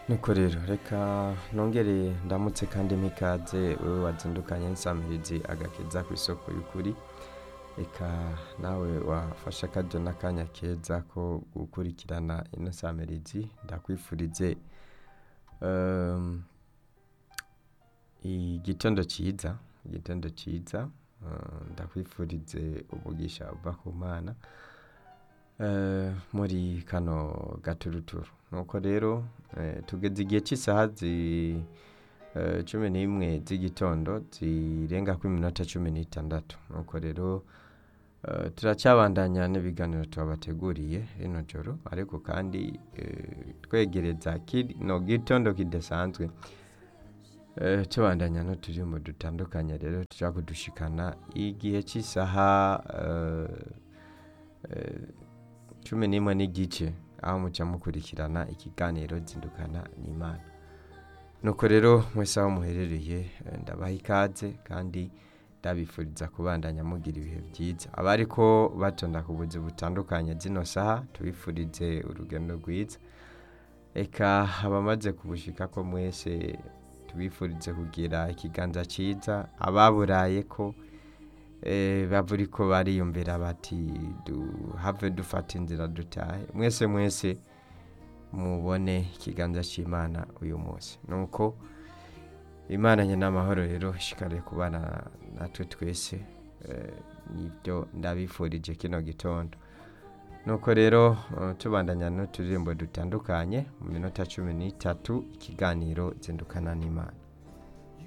nuko rero reka nongere ndamutse kandi mpikaze wewe wazindukanye nsamirizi agakiza ku isoko y'ukuri reka nawe wafashe akaryo n'akanya keza ko gukurikirana ino samirizi ndakwifurize um, igitondo cyiza igitondo cyiza uh, ndakwifurize umugisha uva ku mana uh, muri kano gaturuturu nuko rero eh, tugeze igihe cy'isaha zi eh, cumi n'imwe z'igitondo zirenga ku iminota cumi n'itandatu nuko rero eh, turacyabandanya n'ibiganiro tubabateguriye rino joro ariko kandi eh, twegereza kino gitondo kidasanzwe eh, tubandanya n'uturirimbo dutandukanye rero tujya kudushikana igihe cy'isaha eh, eh, cumi n'imwe n'igice aho muca mukurikirana ikiganiro zindukana n'imana nuko rero mwese aho muherereye eh, ndabaha ikaze kandi ndabifuriza kubandanya mugira ibihe byiza abariko batonda ku buzi butandukanye zino saha tubifurize urugendo rwiza eka abamaze kubushika ko mwese tubifurize kugira ikiganza cyiza ababuraye ko eh, bavuri ko bariyumvira bati duhave dufata inzira dutahe mwese mwese mubone ikiganza cy'imana uyu munsi nuko imana nyine amahoro rero ishikare kubana natwe twese eh, nibyo ndabifurije kino gitondo nuko rero eh, tubandanya n'uturirimbo dutandukanye mu minota cumi n'itatu ikiganiro zindukana n'imana